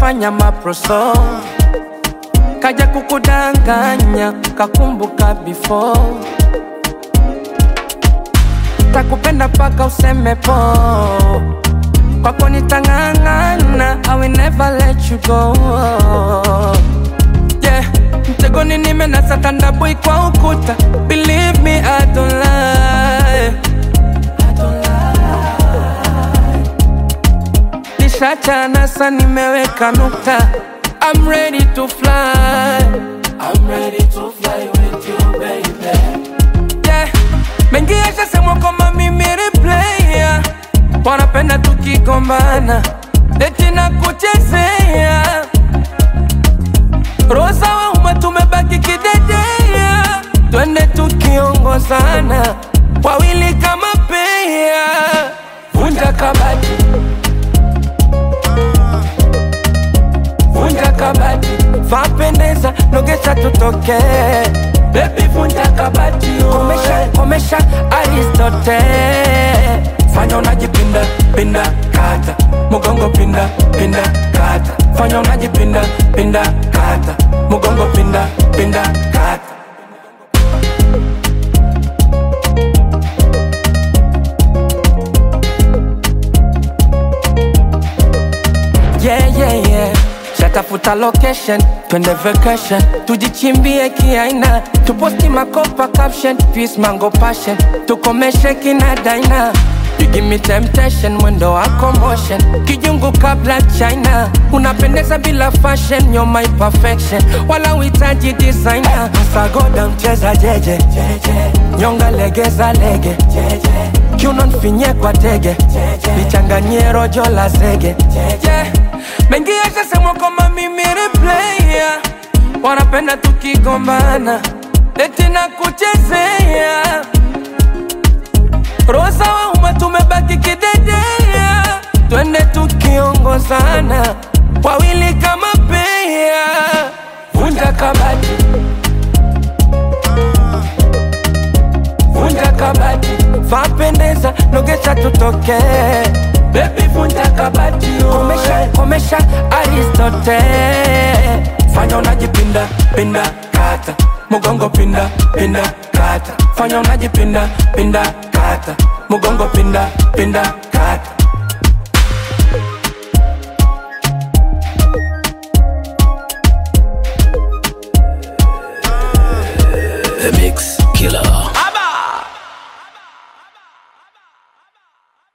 unafanya maproso kaja kukudanganya kakumbuka before takupenda paka useme po kwako nitang'ang'ana I will never let you go yeah. mtegoni nimenasa tandabui kwa ukuta believe me I don't lie nishachana sa nimeweka nukta I'm ready to fly I'm ready to fly with you baby yeah. mengi yashasemwa kwamba mimi ni player wanapenda tukigombana eti na kuchezea rosa wa umma tumebaki kidedea twende tukiongozana wawili kama pea vunja kabati vunja kabati vapendeza nogesha tutoke bebi vunja kabati komesha komesha aristote fanya unajipinda pinda kata mugongo pinda pinda kata fanya unajipinda pinda kata mugongo pinda pinda kata yeah, yeah, yeah. Shatafuta location, twende vacation, tujichimbie kiaina, tuposti makopa caption, peace mango passion, tukomeshe kina daina. You give me temptation, mwendo wako motion, kijungu kabla China, unapendeza bila fashion, you're my perfection, wala uhitaji designer. Sagoda mcheza jeje, nyonga legeza lege, kiuno nfinye kwa tege, lichanganyie rojo la zege, yeah. Mengi yashasemwa kwamba mimi ni player, wanapenda tukigombana, eti na kuchezea rosa wa umma tumebaki kidedea, twende tukiongozana, wawili kama pea, vunja kabati, vunja kabati, vapendeza, nogesha tutoke Baby vunja kabati komesha, komesha Aristote fanya unajipinda pinda kata mugongo pinda pinda kata fanya unajipinda pinda kata mugongo pinda pinda kata The Mix Killer.